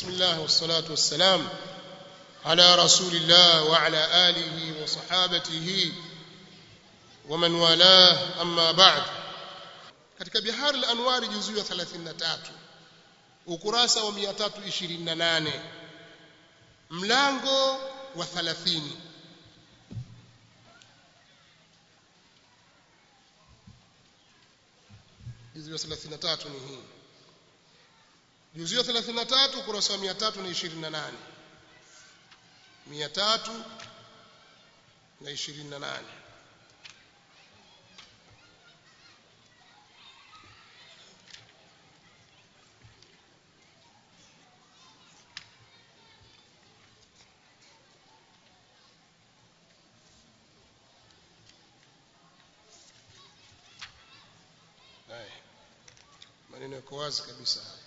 بسم الله والصلاة والسلام على رسول الله وعلى آله وصحابته ومن والاه أما بعد katika bihar al-anwar juzu ya 33 ukurasa wa 328 mlango wa 30 juzu ya 33 ni hii juzu ya 33 ukurasa wa 328 328 haya maneno yako wazi kabisa haya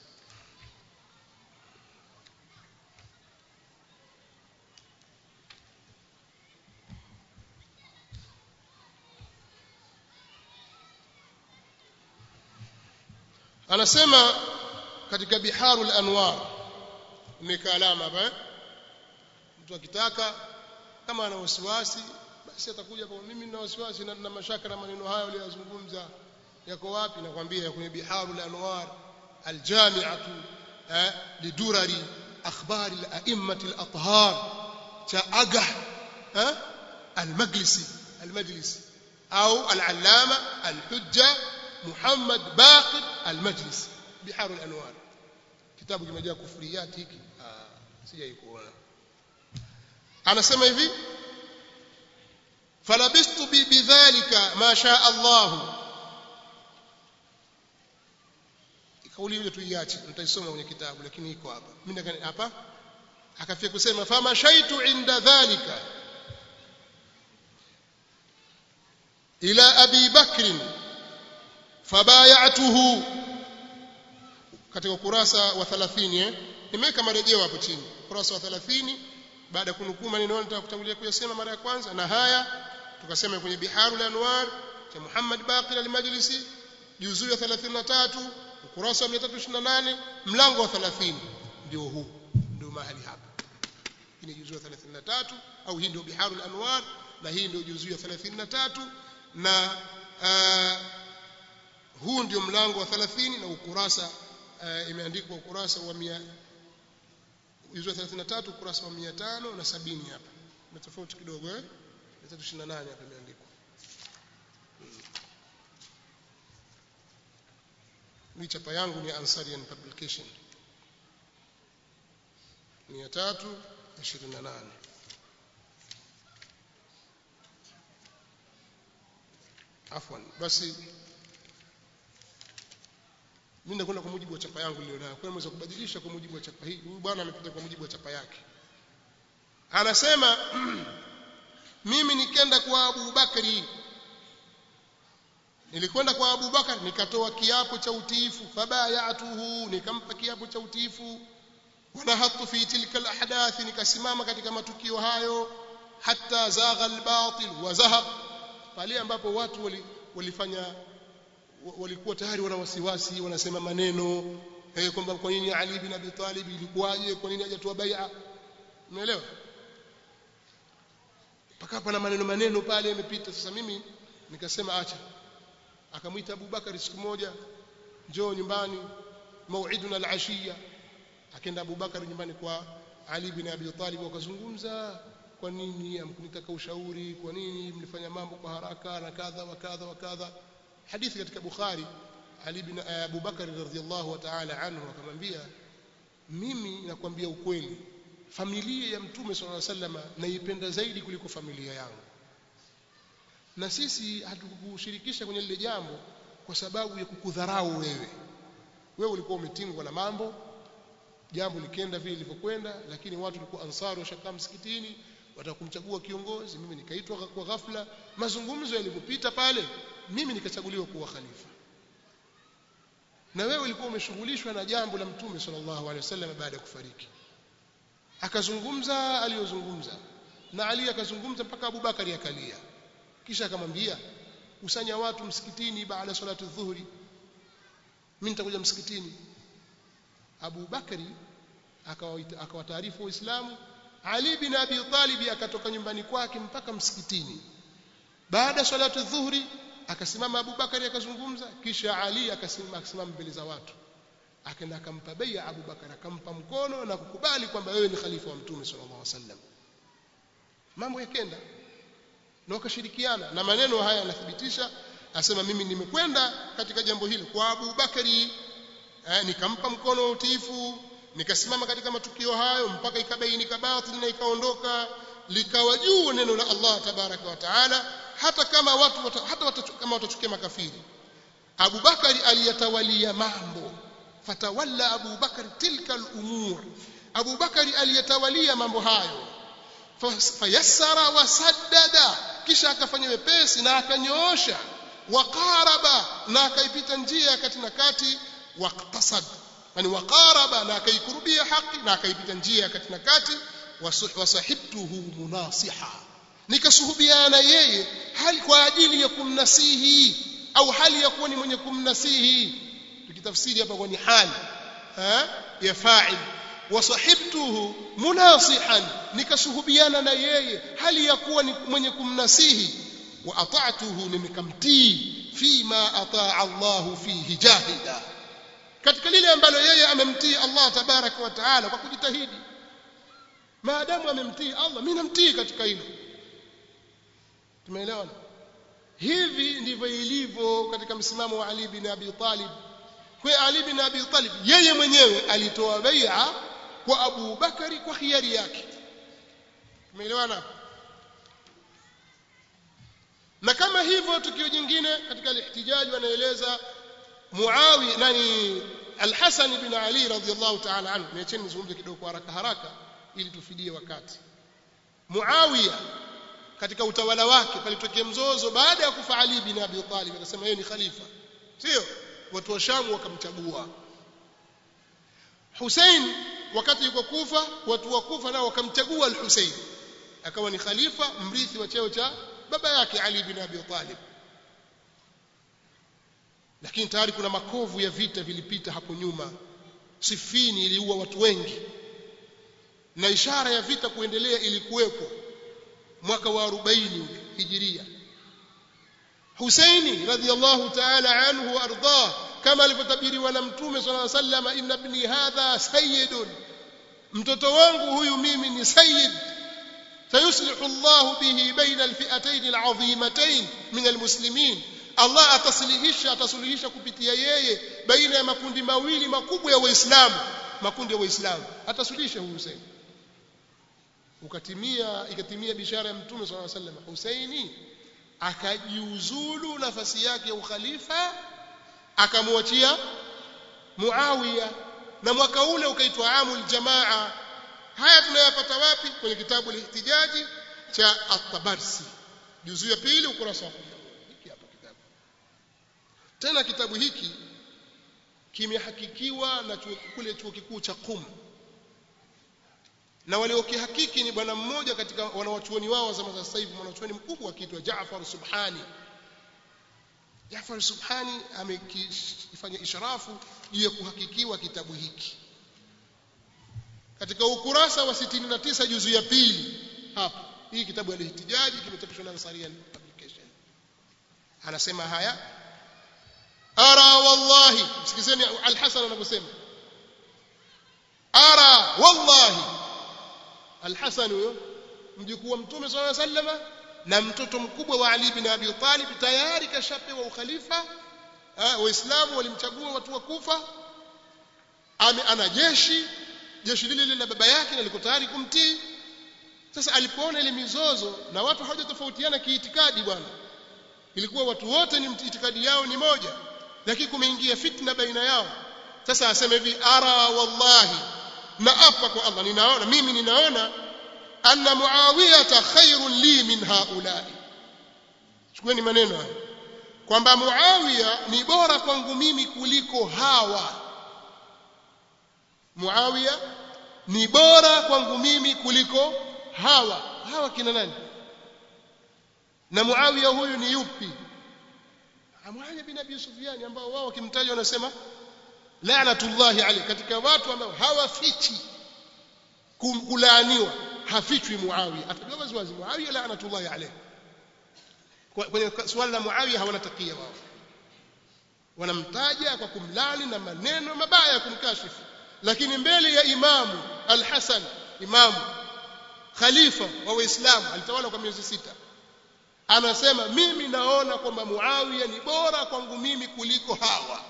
anasema katika biharul anwar umeka alama hapa eh? mtu akitaka kama ana wasiwasi basi atakuja kwa mimi nina wasiwasi na, na mashaka na maneno hayo aliyozungumza yako wapi nakwambia ya kwenye biharul anwar aljami'atu eh, lidurari akhbari al-a'immati al-athhar cha agah eh, al-majlisi al-majlisi au al-allama al-hujja محمد باقر المجلس بحار الانوار kitabu kimejaa kufuriyat hiki sijai kuona anasema hivi falabistu bi bidhalika ma sha Allah kauli ile tuiache nitaisoma kwenye kitabu lakini iko hapa mimi hapa akafia kusema fama shaitu inda dhalika ila abi bakrin fabayatuhu katika ukurasa wa 30 eh nimeweka marejeo hapo chini ukurasa wa 30 baada ya kunukuu maneno nitakutangulia kuyasema mara ya kwanza na haya tukasema kwenye biharul anwar cha Muhammad Baqir al-Majlisi juzuu ya 33 ukurasa wa 328 mlango wa 30 ndio huu ndio mahali hapa hii ni juzuu ya 33 au hii ndio biharul anwar na hii ndio juzuu ya 33 na uh, huu ndio mlango wa 30 na ukurasa uh, imeandikwa ukurasa wa 100 hizo 33 ukurasa wa 500 na 70 hapa na tofauti kidogo eh 328 hapa imeandikwa hmm. chapa yangu ni Ansarian Publication 328 afwan basi mimi nakwenda kwa mujibu wa chapa yangu nilionayo kwa hiyo kubadilisha kwa mujibu wa chapa hii huyu bwana amepita kwa mujibu wa chapa yake anasema mimi nikenda kwa Abu Bakari nilikwenda kwa Abu Bakar nikatoa kiapo cha utiifu fabayatuhu nikampa kiapo cha utiifu wanahatu fi tilka alahdath nikasimama katika matukio hayo hatta zagha albatil wa zahaq pale ambapo watu walifanya walikuwa tayari wana wasiwasi wanasema maneno eh kwamba kwa nini Ali bin Abi Talib ilikuwaje kwa nini hajatoa bai'a umeelewa paka pana maneno maneno pale yamepita sasa mimi nikasema acha akamwita Abu Bakar siku moja njoo nyumbani mauiduna al-ashiya akaenda Abu Bakar nyumbani kwa Ali bin Abi Talib wakazungumza kwa nini amkunitaka ushauri kwa nini mlifanya mambo kwa haraka na kadha wa kadha wa kadha hadithi katika Bukhari Ali bin Abu Bakar radhiyallahu ta'ala anhu akamwambia mimi nakwambia ukweli familia ya mtume sallallahu alaihi wasallam naipenda zaidi kuliko familia yangu na sisi hatukukushirikisha kwenye lile jambo kwa sababu ya kukudharau wewe wewe ulikuwa umetingwa na mambo jambo likenda vile lilivyokwenda lakini watu walikuwa ansari washakaa msikitini watakumchagua kiongozi mimi nikaitwa kwa ghafla mazungumzo yalipopita pale mimi nikachaguliwa kuwa khalifa na wewe ulikuwa umeshughulishwa na jambo la mtume sallallahu alaihi wasallam baada ya kufariki akazungumza aliyozungumza na Ali akazungumza mpaka Abu Bakari akalia kisha akamwambia kusanya watu msikitini baada ya salatu dhuhuri mimi nitakuja msikitini Abu Bakari akawaita akawataarifu waislamu Ali bin Abi Talib akatoka nyumbani kwake mpaka msikitini baada salatu dhuhri akasimama Abu Bakari akazungumza kisha Ali akasimama akasimama mbele za watu akaenda akampa bai'a Abu Bakar akampa mkono na kukubali kwamba wewe ni khalifa wa mtume sallallahu alaihi wasallam mambo yakenda na wakashirikiana na maneno haya yanathibitisha asema mimi nimekwenda katika jambo hili kwa Abu Bakari eh, nikampa mkono wa utiifu nikasimama katika matukio hayo mpaka ikabainika batili na ikaondoka likawa juu neno la Allah tabaraka wa taala hata kama watu wata, hata wata, kama watachukia makafiri Abu Bakari aliyatawalia mambo fatawalla Abu Bakari tilka al-umur Abu Bakari aliyatawalia mambo hayo fayassara wasaddada kisha akafanya wepesi na akanyoosha waqaraba na akaipita njia kati na kati waqtasad yani waqaraba na akaikurubia haki na akaipita njia kati na kati wasahibtuhu munasiha nikasuhubiana yeye hali kwa ajili ya kumnasihi au hali ya kuwa ni mwenye kumnasihi tukitafsiri hapa kwa ni hali ya fa'il wasahibtuhu munasihan nikasuhubiana na yeye hali ya kuwa ni mwenye kumnasihi wa ata'tuhu nikamtii fima ataa Allah fihi jahida katika lile ambalo yeye amemtii Allah tabaraka wa taala kwa kujitahidi maadamu amemtii Allah mimi namtii katika hilo tumeelewana hivi ndivyo ilivyo katika msimamo wa Ali bin Abi Talib kwa Ali bin Abi Talib yeye mwenyewe alitoa bai'a kwa Abu Bakari kwa khiari yake tumeelewana na kama hivyo tukio jingine katika al-ihtijaji wanaeleza Muawi nani Al-Hasan bin Ali radhiyallahu ta'ala anhu niacheni nizungumze kidogo kwa haraka haraka ili tufidie wakati Muawiya katika utawala wake palitokea mzozo baada ya kufa Ali bin Abi Talib akasema yeye ni khalifa sio watu wa Sham wakamchagua Hussein wakati yuko Kufa watu wa Kufa nao wakamchagua al-Hussein akawa ni khalifa mrithi wa cheo cha baba yake Ali bin Abi Talib lakini tayari kuna makovu ya vita vilipita hapo nyuma Sifini iliua watu wengi na ishara ya vita kuendelea ilikuwepo mwaka wa 40 hijiria Husaini radhiyallahu ta'ala anhu wa ardah kama alivyotabiriwa na mtume sallallahu alayhi wasallam inna ibni hadha sayyidun mtoto wangu huyu mimi ni sayyid sayuslihu Allah bihi baina alfi'atayn al'azimatayn min almuslimin Allah atasilihisha atasuluhisha kupitia yeye baina ya makundi mawili makubwa ya waislamu makundi ya waislamu atasuluhisha huyu Husaini ukatimia ikatimia bishara ya mtume sallallahu alaihi wasallam Husaini akajiuzulu nafasi yake ya ukhalifa akamwachia Muawiya na mwaka ule ukaitwa amul jamaa haya tunayapata wapi kwenye kitabu al-ihtijaji cha at-tabarsi juzu ya pili ukurasa wa hiki hapa kitabu tena kitabu hiki kimehakikiwa na chuo kule chuo kikuu cha Qum na waliokihakiki ni bwana mmoja katika wanawachuoni wao wa zama za sasa hivi mwanachuoni mkubwa akiitwa Jaafar Subhani Jaafar Subhani amekifanya ishrafu juu ya kuhakikiwa kitabu hiki katika ukurasa wa 69 juzu ya pili hapa hii kitabu al-ihtijaji kimechapishwa na Ansarian Publication anasema haya ara wallahi sikizeni al-Hasan anavyosema ara wallahi al-Hasan huyo mjukuu wa mtume sallallahu alaihi wasallam na mtoto mkubwa wa Ali bin Abi Talib tayari kashapewa ukhalifa waislamu walimchagua watu wa Kufa ame ana jeshi jeshi lile lile la baba yake na liko tayari kumtii sasa alipoona ile mizozo na watu hawajatofautiana kiitikadi bwana ilikuwa watu wote ni itikadi yao ni moja lakini kumeingia fitna baina yao sasa aseme hivi ara wallahi na apa kwa Allah ninaona mimi ninaona anna muawiyata khairun li min haulai chukueni maneno haya kwamba muawiya ni bora kwangu mimi kuliko hawa muawiya ni bora kwangu mimi kuliko hawa hawa kina nani na muawiya huyu ni yupi muawiya bin abi sufyan ambao wao wakimtaja wanasema la'natullahi alayhi katika watu ambao hawafichi kulaaniwa hafichwi Muawiya atajua wazi wazi Muawiya laanatullahi alayhi kwenye swala la Muawiya hawana takia wao wanamtaja kwa kumlani na maneno mabaya ya kumkashifu lakini mbele ya imamu al-Hasan imamu khalifa wa Waislamu alitawala kwa miezi sita anasema mimi naona kwamba Muawiya ni bora kwangu mimi kuliko hawa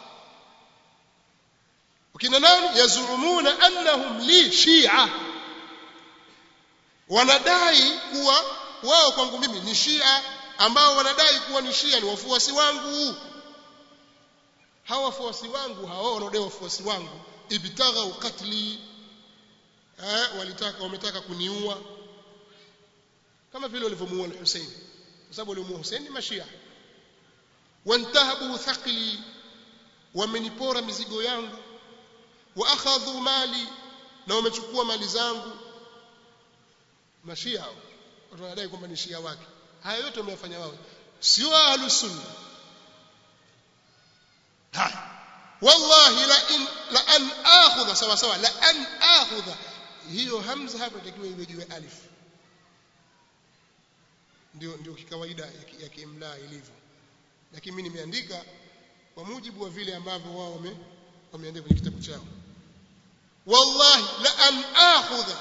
wakina nani yazumuna annahum li shia wanadai kuwa wao kwangu mimi ni shia ambao wanadai kuwa ni shia ni wafuasi wangu hawa wafuasi wangu hawa wanaodai wafuasi wangu ibtagha qatli eh walitaka wametaka kuniua kama vile walivyomuua al-Hussein kwa sababu walimuua Hussein ni mashia wantahabu thaqli wamenipora mizigo yangu wa akhadhu mali na wamechukua mali zangu mashia hao watu wanadai kwamba ni shia wake haya yote wameyafanya wao sio ahlus sunna haya wallahi la in la an akhudha sawa sawa la an akhudha hiyo hamza hapo itakiwa iwe juu ya alif ndio ndio kikawaida ya kiimla ilivyo lakini mimi nimeandika kwa mujibu wa vile ambavyo wao wame wameandika kwenye kitabu chao wallahi la an akhudha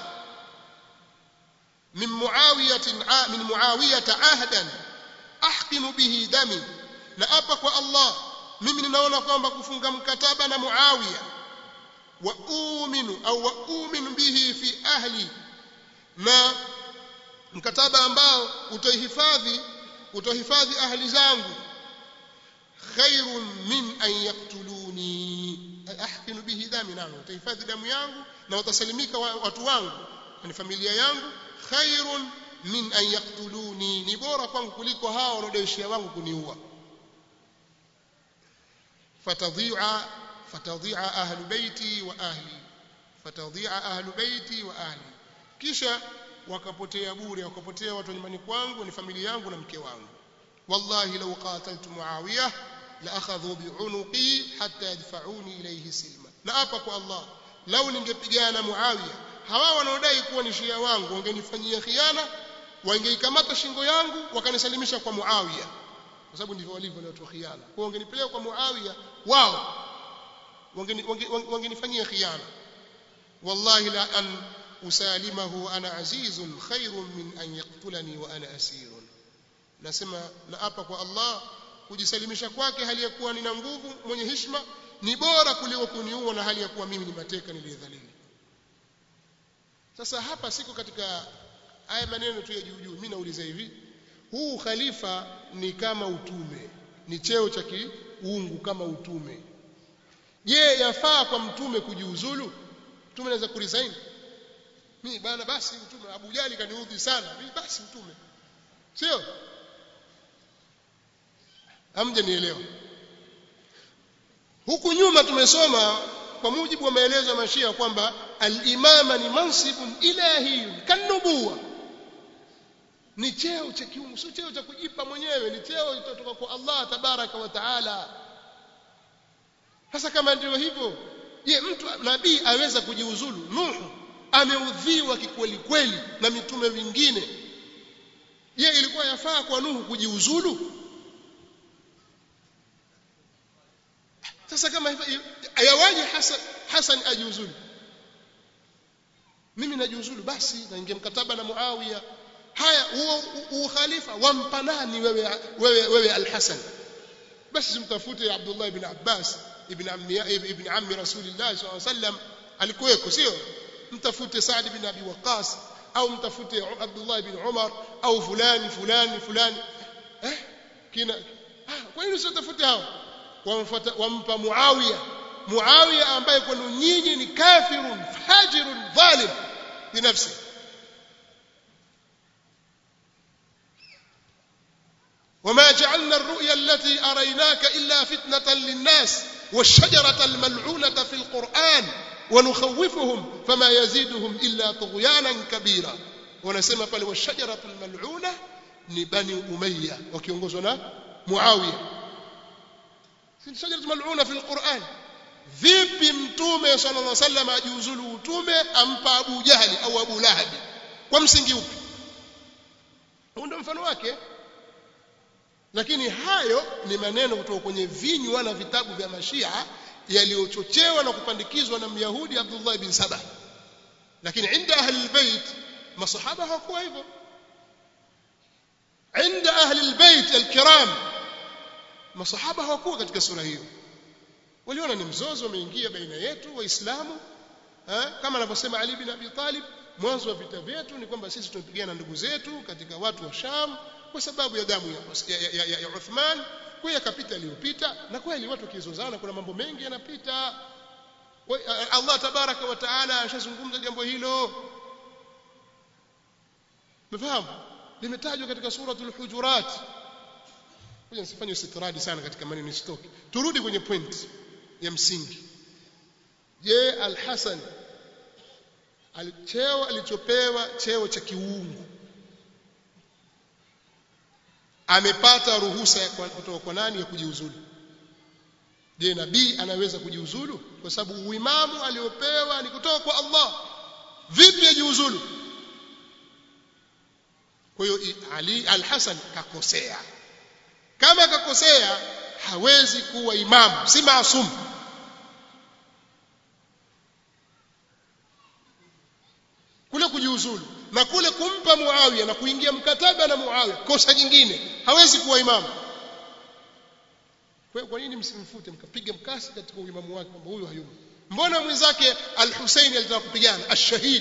min muawiyah min muawiyah ahdan ahqinu bihi dami na apa kwa Allah mimi ninaona kwamba kufunga mkataba na Muawiya wa uminu au wa uminu bihi fi ahli na mkataba ambao utahifadhi utahifadhi ahli zangu khairun min an yaqtuluni ahkinu bihi dami nami utahifadhi damu yangu na watasalimika watu wangu ni familia yangu khairun min an yaqtuluni ni bora kwangu kuliko hao wanaodaishia wangu kuniua فتضيع فتضيع أهل بيتي وأهلي فتضيع أهل بيتي وأهلي kisha wakapotea bure wakapotea watu nyumbani kwangu ni familia yangu na mke wangu wallahi law qataltu muawiya la akhadhu bi'unuqi hatta yadfa'uni ilayhi silma na hapa kwa Allah lau ningepigana muawiya hawa wanaodai kuwa ni shia wangu wangenifanyia khiana wangeikamata shingo yangu wakanisalimisha kwa muawiya kwa sababu ndivyo walivyo watu wa khiana kwa wangenipeleka kwa Muawiya wao wangenifanyia khiana wallahi la an usalimahu ana azizun khairun min an yaqtulani wa ana asirun nasema na hapa kwa Allah kujisalimisha kwake hali ya kuwa nina nguvu mwenye heshima ni bora kuliko kuniua na hali ya kuwa mimi ni mateka niliyedhalili sasa hapa siko katika haya maneno tu ya juu juu mimi nauliza hivi huu khalifa ni kama utume ni cheo cha kiungu kama utume je yafaa kwa mtume kujiuzulu mtume anaweza kuresign mimi bana basi mtume Abu Jali kaniudhi sana mimi basi mtume sio amje nielewa huku nyuma tumesoma kwa mujibu wa maelezo ya mashia kwamba al-imama ni mansibun ilahiyun kanubuwa ni cheo cha kiungu sio cheo cha kujipa mwenyewe ni cheo kutoka kwa Allah tabaraka wa taala sasa kama ndio hivyo je mtu nabii aweza kujiuzulu nuhu ameudhiwa kikweli kweli na mitume wengine je ilikuwa yafaa kwa nuhu kujiuzulu sasa kama hivyo ayawaje hasan hasan ajiuzulu mimi najiuzulu basi naingia mkataba na muawiya haya huo ukhalifa wampa nani wewe wewe wewe al-Hasan basi simtafute Abdullah ibn Abbas ibn ammi ibn ammi Rasulillah sallallahu alaihi wasallam alikuweko sio mtafute Saad ibn Abi Waqqas au mtafute Abdullah ibn Umar au fulani fulani fulani eh kina ah kwa nini usitafute hao wamfuata wampa Muawiya Muawiya ambaye kwenu nyinyi ni kafirun fajirun dhalim binafsi وما جعلنا الرؤيا التي أريناك إلا فتنة للناس والشجرة الملعونة في القرآن ونخوفهم فما يزيدهم إلا طغيانا كبيرا ونسمى pale والشجرة الملعونة ni bani umayya wakiongozwa na muawiya si shajara mal'una fi alquran vipi mtume sallallahu alaihi wasallam ajiuzulu utume ampa Abu Jahali au Abu Lahabi kwa msingi upi huo ndio mfano wake lakini hayo ni maneno kutoka kwenye vinywa na vitabu vya mashia yaliyochochewa na kupandikizwa na myahudi Abdullah ibn Saba lakini inda ahli albayt masahaba hawakuwa hivyo inda ahli albayt alkiram masahaba hawakuwa katika sura hiyo waliona ni mzozo umeingia baina yetu waislamu kama anavyosema Ali bin Abi Talib mwanzo wa vita vyetu ni kwamba sisi tunapigana ndugu zetu katika watu wa Sham kwa sababu ya damu ya, ya, ya, ya, ya Uthman kwa yakapita aliyopita na kweli watu wakizozana kuna mambo mengi yanapita Allah tabaraka wa taala ashazungumza jambo hilo mfahamu limetajwa katika suratul hujurat ngoja nisifanye istitradi sana katika maneno stoki turudi kwenye point ya msingi je al-Hasan cheo alichopewa cheo cha kiungu amepata ruhusa kutoka kwa nani ya kujiuzulu je nabii anaweza kujiuzulu kwa sababu uimamu aliopewa ni kutoka kwa Allah vipi ajiuzulu kwa hiyo Ali al-Hasan kakosea kama akakosea hawezi kuwa imamu si maasum kule kujiuzulu na kule kumpa Muawiya na kuingia mkataba na Muawiya kosa jingine hawezi kuwa imamu kwa, kwa nini msimfute mkapiga mkasi katika uimamu wake kwamba huyu hayumo mbona mwenzake al-Husaini alitaka kupigana ash-shahid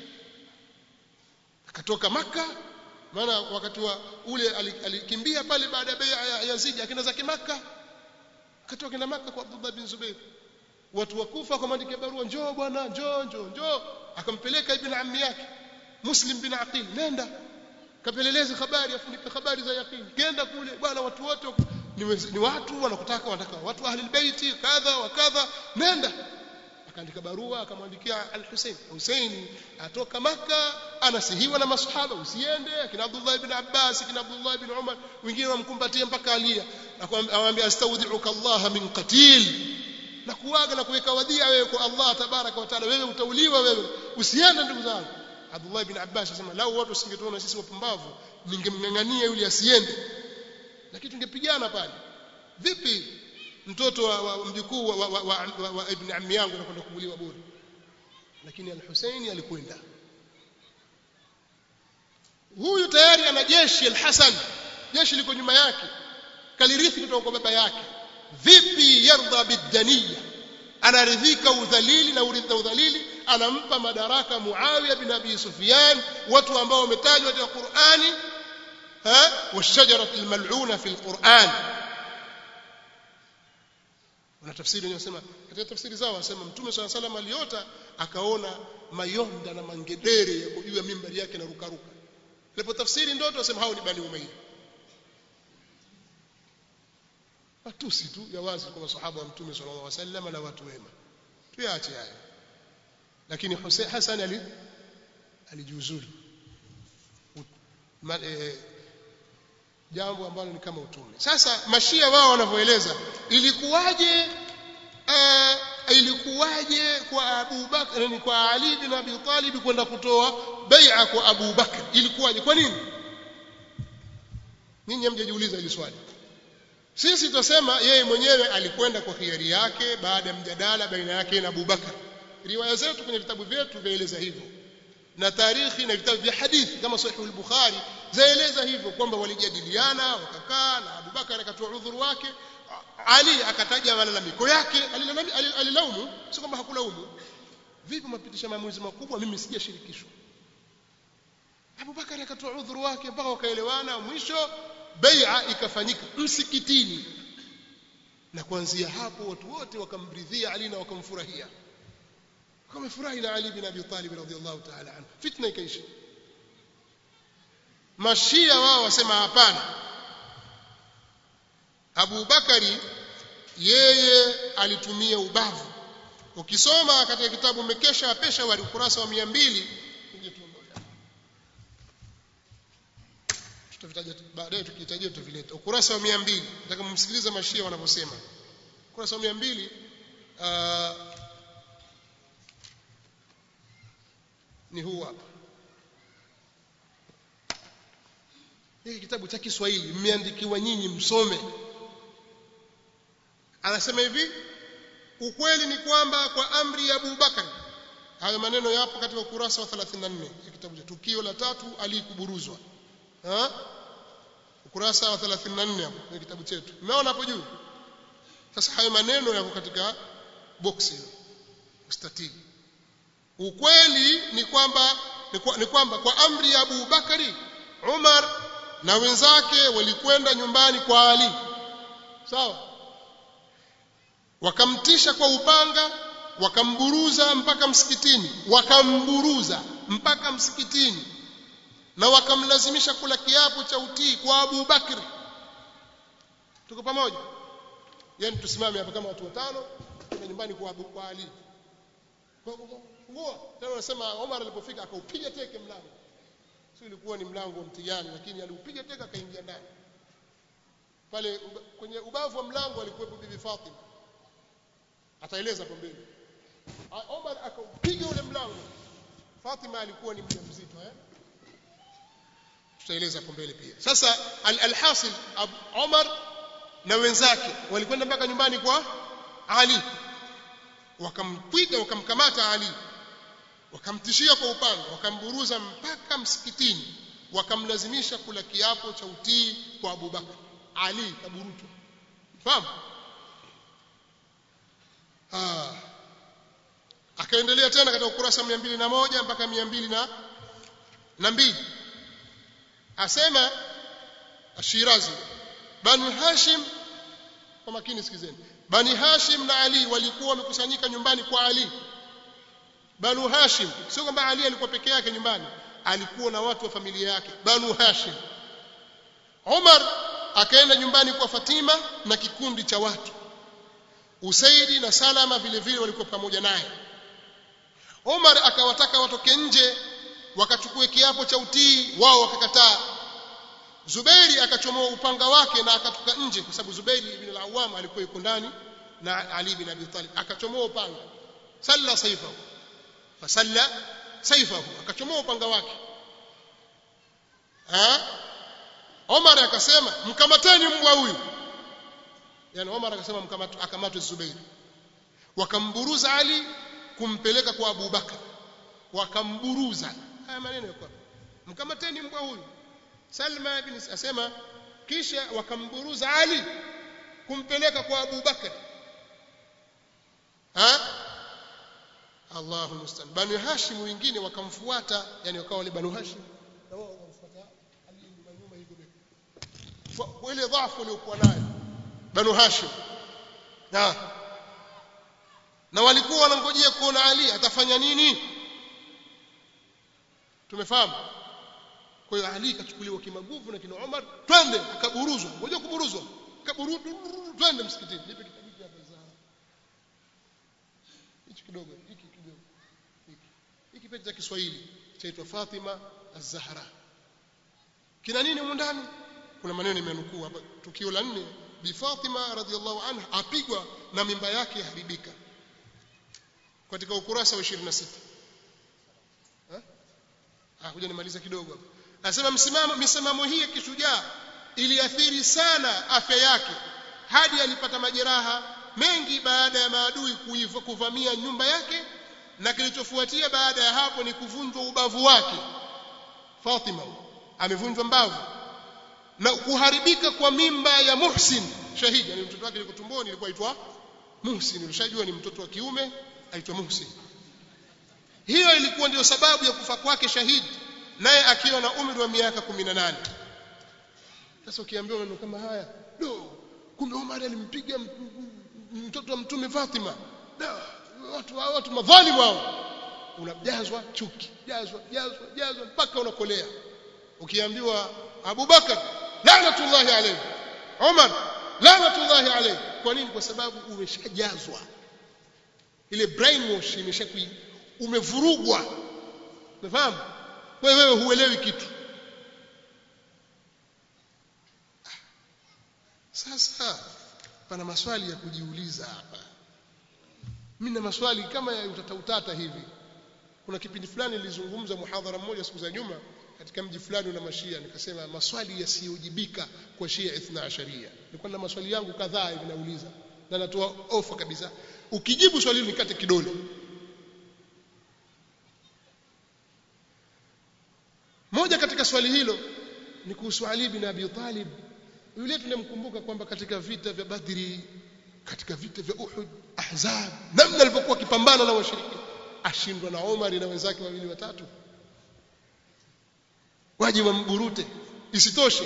akatoka maka maana wakati wa ule alikimbia pale baada ya bai'a ya Yazid akaenda zake maka akatoka kenda maka kwa Abdullah bin Zubair watu wakufa akamwandikia barua njoo bwana njoo njoo njoo akampeleka ibn ammi yake Muslim bin Aqil nenda kapeleleze habari afunike habari za yaqini kenda kule bwana watu wote ni, ni watu wanakutaka wanataka watu ahli albayti kadha wa kadha nenda akaandika barua akamwandikia al-Hussein Hussein atoka maka anasihiwa na masahaba usiende akina Abdullah ibn Abbas akina Abdullah ibn Umar wengine wamkumbatia mpaka alia akamwambia astaudiuka Allah min qatil na kuaga na kuweka wadhia wewe kwa Allah tabaraka wa taala wewe utauliwa wewe usiende ndugu zangu Abdullah ibn Abbas anasema lau watu wasingetuona sisi wapumbavu ningemngangania yule asiende lakini tungepigana pale vipi mtoto wa, wa mjukuu wa, wa, wa, wa, wa, wa ibn ammi yangu anakwenda kuuliwa bure lakini al-Husaini alikwenda huyu tayari ana jeshi al-Hasan jeshi liko nyuma yake kalirithi kutoka kwa baba yake vipi yardha bidaniya anaridhika udhalili na uridha udhalili anampa madaraka Muawiya bin Abi Sufyan watu ambao wametajwa katika Qur'ani ha washajaratu almal'una fi alquran wana tafsiri wanasema katika tafsiri zao wanasema mtume swalla salam aliota akaona mayonda na mangedere yako juu ya mimbari yake na rukaruka lepo tafsiri ndoto wasema hao ni bani umayya matusi tu ya wazi kwa masahaba wa mtume sallallahu alaihi wasallam na watu wema tuache haya lakini Hussein Hassan ali alijiuzulu e, jambo ambalo ni kama utume sasa mashia wao wanavyoeleza ilikuwaje uh, ilikuwaje kwa Abu Bakr ni kwa Ali bin Abi Talib kwenda kutoa bai'a kwa Abu Bakr ilikuwaje kwa nini ninyi hamjajiuliza hili swali sisi tutasema yeye mwenyewe alikwenda kwa hiari yake baada ya mjadala baina yake na Abu Bakar riwaya zetu kwenye vitabu vyetu vyaeleza hivyo na tarikhi na vitabu vya hadithi kama sahih al-Bukhari zaeleza hivyo kwamba walijadiliana wakakaa na Abu Bakar akatoa udhuru wake Ali akataja malalamiko yake alilaumu si kwamba hakulaumu vipi mapitisha maamuzi makubwa mimi sijashirikishwa Abu Bakar akatoa udhuru wake mpaka wakaelewana mwisho bai'a ikafanyika msikitini na kuanzia hapo watu wote wakamridhia Ali na wakamfurahia wamefurahi na Ali bin Abi Talib radhiyallahu ta'ala anhu fitna ikaisha mashia wao wasema hapana Abu Bakari yeye alitumia ubavu ukisoma katika kitabu Mekesha Pesha wa ukurasa wa 200 tutavitaja baadaye tukihitajia tutavileta ukurasa wa 200 nataka mumsikilize mashia wanavyosema ukurasa wa 200 uh, ni huu hapa hiki kitabu cha Kiswahili mmeandikiwa nyinyi msome anasema hivi ukweli ni kwamba kwa amri ya Abu Bakar hayo maneno yapo katika ukurasa wa 34 ya kitabu cha tukio la tatu alikuburuzwa ha ukurasa wa 34 hapo kwenye kitabu chetu umeona hapo juu sasa hayo maneno yako katika box hilo mstatili ukweli ni kwamba ni, kwa, ni kwamba kwa amri ya Abu Bakari Umar na wenzake walikwenda nyumbani kwa Ali sawa wakamtisha kwa upanga wakamburuza mpaka msikitini wakamburuza mpaka msikitini na wakamlazimisha kula kiapo cha utii kwa Abu Bakri tuko pamoja yani tusimame hapa kama watu watano na nyumbani kwa Abu kwa Ali fungua tena unasema Omar alipofika akaupiga teke mlango sio ilikuwa ni mlango wa mtihani lakini aliupiga teke akaingia ndani pale uba, kwenye ubavu wa mlango alikuwepo bibi Fatima ataeleza hapo mbele Omar akaupiga ule mlango Fatima alikuwa ni mjamzito eh tutaeleza hapo mbele pia sasa alhasil Omar na wenzake walikwenda mpaka nyumbani kwa Ali wakampiga wakamkamata Ali wakamtishia kwa upanga wakamburuza mpaka msikitini wakamlazimisha kula kiapo cha utii kwa Abu Bakar Ali kaburutwa fahamu ah akaendelea tena katika ukurasa 201 mpaka 200 na na mbili asema Ashirazi Bani Hashim kwa makini sikizeni Bani Hashim na Ali walikuwa wamekusanyika nyumbani kwa Ali Banu Hashim sio kwamba Ali alikuwa peke yake nyumbani alikuwa na watu wa familia yake Banu Hashim Umar akaenda nyumbani kwa Fatima na kikundi cha watu Usaidi na Salama vile vile walikuwa pamoja naye Umar akawataka watoke nje wakachukue kiapo cha utii wao wakakataa Zubairi akachomoa upanga wake na akatoka nje kwa sababu Zubairi ibn al-Awwam alikuwa yuko ndani na Ali bin Abi Talib akachomoa upanga salla saifahu fasalla saifahu akachomoa upanga wake ha Omar akasema mkamateni mbwa huyu yani Omar akasema mkamatwe akamatwe Zubairi wakamburuza Ali kumpeleka kwa Abu Bakar wakamburuza haya maneno yako mkamateni mbwa huyu Salma ibn asema kisha wakamburuza Ali kumpeleka kwa Abu Bakar ha Allahu mustan Banu Hashim wengine wakamfuata yani wakawa wale Banu Hashim na wao wakamfuata Ali nyuma nyuma hivyo kwa ile dhaifu waliokuwa nayo Banu Hashim na na walikuwa wanangojea kuona Ali atafanya nini tumefahamu kwa hiyo Ali kachukuliwa kimaguvu na kina Umar twende akaburuzwa ngoja kuburuzwa kaburudu twende msikitini nipe kitabu hiki hapa za hichi kidogo hiki kidogo hiki hiki pete cha Kiswahili chaitwa Fatima Az-Zahra kina nini huko ndani kuna maneno nimenukuu hapa tukio la nne bi Fatima radhiallahu anha apigwa na mimba yake yaharibika katika ukurasa wa 26 eh ah kuja nimaliza kidogo hapa Anasema msimamo misimamo hii ya kishujaa iliathiri sana afya yake hadi alipata majeraha mengi baada ya maadui kuvamia nyumba yake na kilichofuatia baada ya hapo ni kuvunjwa ubavu wake Fatima amevunjwa mbavu na kuharibika kwa mimba ya Muhsin shahidi yani mtoto wake yuko tumboni ilikuwa aitwa Muhsin ulishajua ni mtoto wa kiume aitwa Muhsin hiyo ilikuwa ndio sababu ya kufa kwake shahidi naye akiwa na umri wa miaka 18 sasa ukiambiwa maneno kama haya do kumbe Umar alimpiga mtoto wa mtume Fatima da watu watu madhalimu wao unajazwa chuki jazwa jazwa jazwa mpaka unakolea ukiambiwa Abu Bakar laanatullahi alayhi Umar laanatullahi alayhi kwa nini kwa sababu umeshajazwa ile brainwash imeshakui umevurugwa umefahamu wewe wewe huelewi kitu sasa pana maswali ya kujiuliza hapa mimi na maswali kama ya utata utata hivi kuna kipindi fulani nilizungumza muhadhara mmoja siku za nyuma katika mji fulani una mashia nikasema maswali yasiyojibika kwa shia ithna asharia nilikuwa na maswali yangu kadhaa hivi nauliza na natoa ofa kabisa ukijibu swali hili nikate kidole moja katika swali hilo ni kuhusu Ali bin Abi Talib yule tunamkumbuka kwamba katika vita vya Badri katika vita vya Uhud Ahzab namna alivyokuwa akipambana na washiriki ashindwa na Omar na wenzake wawili watatu waje wamburute isitoshe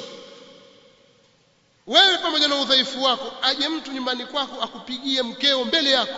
wewe pamoja na udhaifu wako aje mtu nyumbani kwako akupigie mkeo mbele yako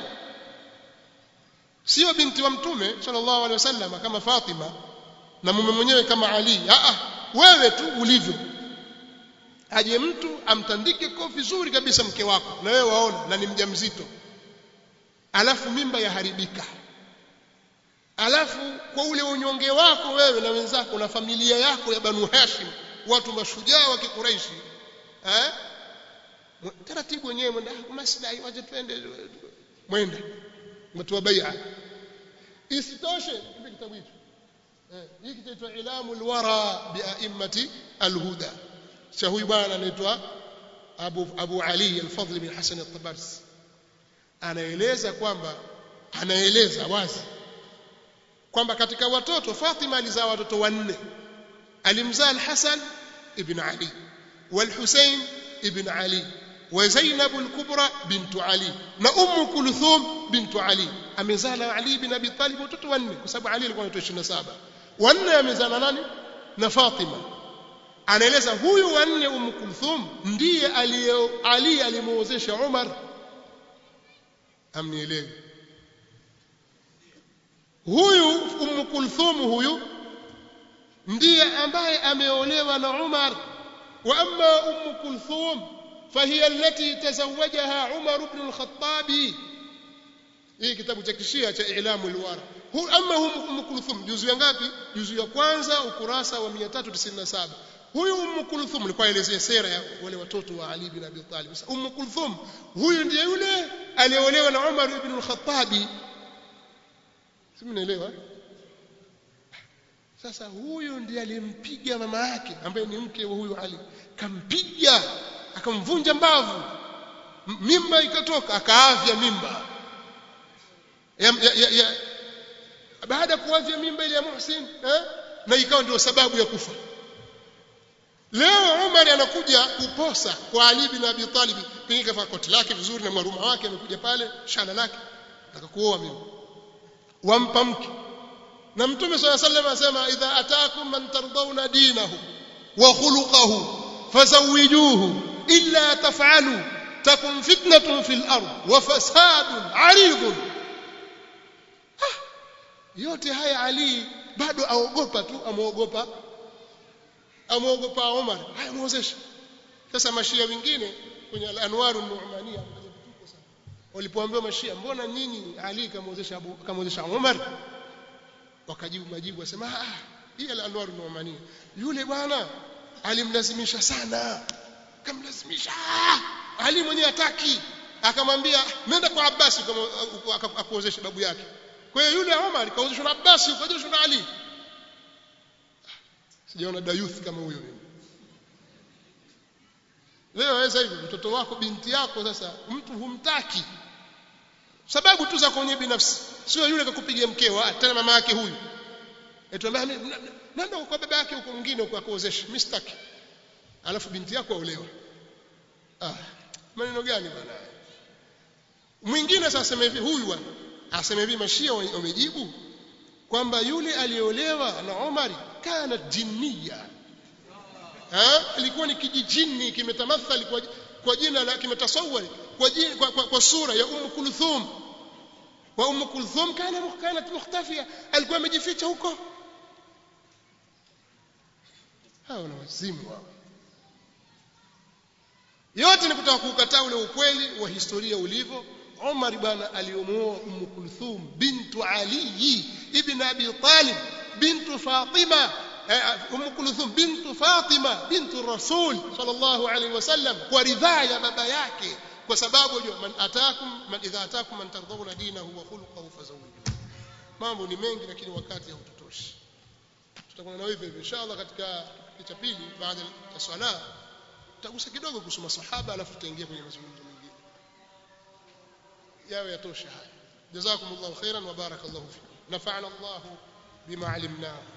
sio binti wa mtume sallallahu alaihi wasallam kama Fatima na mume mwenyewe kama Ali a wewe tu ulivyo aje mtu amtandike kofi zuri kabisa mke wako na wewe waona na ni mjamzito alafu mimba yaharibika alafu kwa ule unyonge wako wewe na wenzako na familia yako ya Banu Hashim watu mashujaa wa Kikuraishi eh taratibu wenyewe mwenda maslahi waje twende mwenda mtoa bai'a isitoshe kipi kitabu hicho eh hiki kitaitwa ilamu alwara bia'immati alhuda cha huyu bwana anaitwa Abu Abu Ali al-Fadl bin Hasan al-Tabarsi anaeleza kwamba anaeleza wazi kwamba katika watoto Fatima alizaa watoto wanne alimzaa al-Hasan ibn Ali wal-Husayn ibn Ali wa Zainab al-Kubra bint Ali na Ummu Kulthum bint Ali amezaa na Ali ibn Abi Talib watoto wanne kwa sababu Ali alikuwa na watoto 27 wanne amezaa na nani na Fatima anaeleza huyu wanne Ummu Kulthum ndiye aliye Ali alimuozesha Umar amnielewe huyu Ummu Kulthum huyu ndiye ambaye ameolewa na Umar wa amma Ummu Kulthum فهي التي تزوجها عمر بن الخطاب hii kitabu cha kishia cha ilamu alwara hu amma hum Umm Kulthum juzu ya ngapi juzu ya kwanza ukurasa wa 397 huyu Umm Kulthum alikuwa elezea sera ya wale watoto wa Ali bin Abi Talib sasa Umm Kulthum huyu ndiye yule aliolewa na Umar ibn al-Khattab si mnaelewa sasa huyu ndiye alimpiga mama yake ambaye ni mke wa huyu Ali kampiga akamvunja mbavu mimba ikatoka akaavya mimba ya, ya, ya, ya. baada ya kuavya mimba ile ya Muhsin eh? na ikawa ndio sababu ya kufa leo Umar anakuja kuposa kwa Ali bin Abi Talib pengine kafaa koti lake vizuri na maruma wake amekuja pale shana lake akakuoa mimi wampa mke na mtume swalla sallam anasema idha ataakum man tardawna dinahu wa khuluquhu fazawijuhu illa taf'alu takun fitnatun fil ard wa fasadun 'aridun yote haya Ali bado aogopa tu amuogopa amuogopa Umar haya muozesha sasa mashia wengine kwenye al-anwaru nu'mania walipoambiwa mashia mbona nyinyi Ali kamuozesha Abu kamuozesha Umar wakajibu majibu wasema ah hii al-anwaru nu'mania yule bwana alimlazimisha sana kamlazimisha Ali mwenyewe hataki akamwambia nenda kwa Abbas akuozeshe babu yake kwa hiyo yule Umar kaozeshwa na Abbas ukaozeshwa na Ali sijaona dayuth kama huyo mimi leo waweza hivyo mtoto wako binti yako sasa mtu humtaki sababu tu za kwenye binafsi sio yule kakupigia mkeo tena mama yake huyu etuambia nenda kwa baba yake huko mwingine huko akuozeshe mimi sitaki alafu binti yako aolewa ah maneno gani bwana mwingine sasa asema hivi huyu asema hivi mashia wamejibu kwamba yule aliolewa na Umar kana jinniya ha ilikuwa ni kijijini kimetamathali kwa, kwa jina la kimetasawari kwa, jina, kwa, kwa, kwa sura ya Umm Kulthum wa Umm Kulthum kana kanat mukhtafia alikuwa amejificha huko hao na wazimu wao yote ni kutaka kukataa ule ukweli wa historia ulivyo Umar bwana aliomuoa Umm Kulthum bintu Ali ibn Abi Talib bintu Fatima Umm Kulthum bintu Fatima bintu Rasul sallallahu alaihi wasallam kwa ridhaa ya baba yake kwa sababu unajua man atakum man idha atakum man tardawna dinahu wa khuluquhu fazawiju mambo ni mengi lakini wakati hautotoshi tutakuwa na hivyo hivyo inshallah katika kipindi cha pili baada ya swala tutagusa kidogo kuhusu masahaba alafu tutaingia kwenye mazungumzo mengine yawe yatosha haya jazakumullahu khairan wa barakallahu fikum nafa'ana Allah bima alimnahu